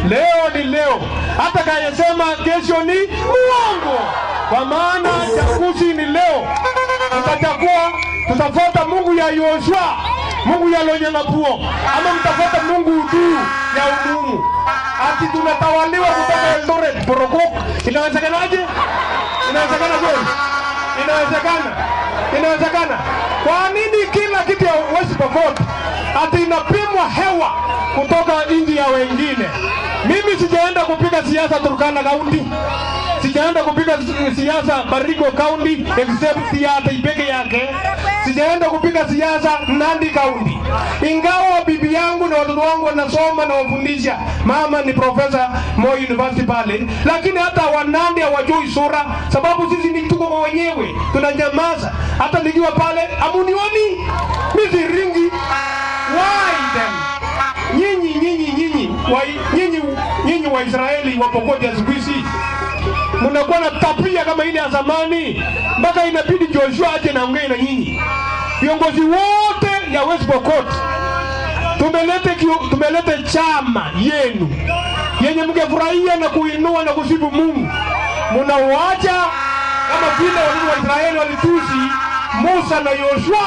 Leo ni leo, hata kayesema kesho ni muongo, kwa maana chaguzi ni leo. Tutachagua, tutafuata Mungu ya Yoshua, Mungu ya Lonyangapuo, ama mtafuata Mungu tu ya umumu. Ati tunatawaliwa kutoka Eldoret, Borokok. Inawezekanaje? Inawezekana kweli? Inawezekana, inawezekana. Kwa nini kila kitu ya West Pokot ati inapimwa hewa kutoka nchi ya wengine? Mimi sijaenda kupiga siasa Turkana County, sijaenda kupiga si- siasa Baringo County except ya Atai peke yake, sijaenda kupiga siasa Nandi County, ingawa bibi yangu na watoto wangu wanasoma na wafundisha. Mama ni profesa Moi University pale, lakini hata Wanandi hawajui sura, sababu sisi ni tuko kwa wenyewe, tunanyamaza. Hata nikiwa pale amunioni, mimi siringi. Why then? Nyinyi nyinyi nyinyi wa- nyinyi nyinyi Waisraeli wa Pokoti ya siku hizi mnakuwa na tabia kama ile ya zamani, mpaka inabidi Joshua aje naongee na nyinyi viongozi wote ya West Pokot tumelete kio- tumelete chama yenu yenye mngefurahia na kuinua na kusifu Mungu, mnauacha kama vile watoto wa Israeli walitusi Musa na Yoshua.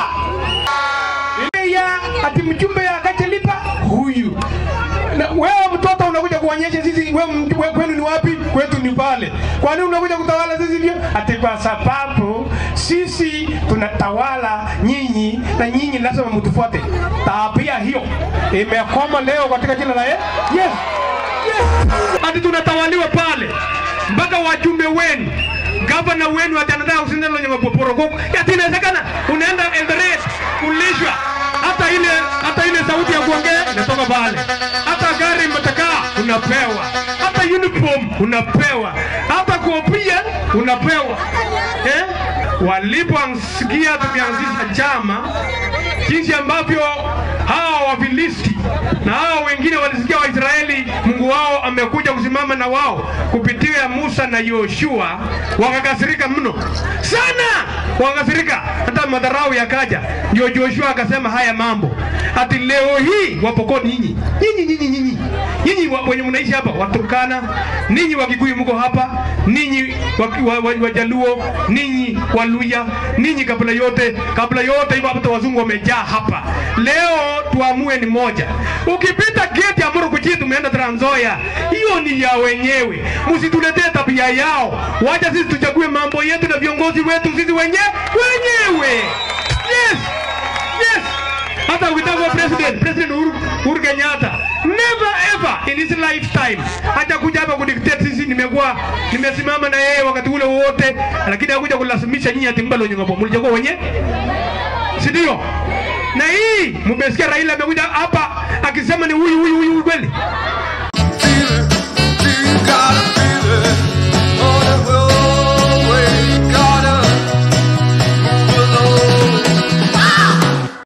Ile ya ati mjumbe ya Kachelipa huyu na wewe mtoto unakuja kuonyesha sisi wewe mj- wewe kwenu ni wapi? Kwetu ni pale. Kwa nini unakuja kutawala sisi hivyo? Ati kwa sababu sisi tunatawala nyinyi na nyinyi lazima mtufuate. Tabia hiyo imekoma leo katika jina la Yesu. Yes. Yes. Ati tunatawaliwa pale mpaka wajumbe wenu gavana wenu atanataka kusindana kwenye maporokoko. Ati inawezekana unaenda Eldoret kulishwa hata ile hata ile sauti ya kuongea inatoka pale, hata gari mtakaa unapewa, hata uniform unapewa, hata kofia unapewa eh? Waliposikia tumeanzisha chama, jinsi ambavyo hawa Wafilisti na hawa wengine walisikia Waisraeli Mungu wao amekuja kusimama na wao kupitia Musa na Yoshua, wakakasirika mno sana, wakakasirika hata madharau yakaja. Ndio Joshua akasema haya mambo, ati leo hii wapokoni nyinyi nyinyi nyinyi nyinyi nyinyi wa- wenye mnaishi hapa Waturkana, ninyi Wakikuyu mko hapa, ninyi Waki- wa- wa- Wajaluo, ninyi Waluya, ninyi kabla yote kabla yote hivyo hata wazungu wamejaa hapa. Leo tuamue ni moja. Ukipita geti ya Murukuchi tumeenda Trans Nzoia, hiyo ni ya wenyewe, msituletee tabia yao. Wacha sisi tuchague mambo yetu na viongozi wetu sisi wenye wenyewe. Yes, yes hata ukitaka kuwa president president Uhuru, Uhuru Kenyatta never ever in his lifetime hajakuja hapa kudictate sisi. Nimekuwa nimesimama na yeye wakati ule wote, lakini hakuja kulazimisha nyinyi ati mbalo nyongo mlichagua wenye, si ndio? Na hii mmesikia Raila amekuja hapa akisema ni huyu huyu huyu kweli,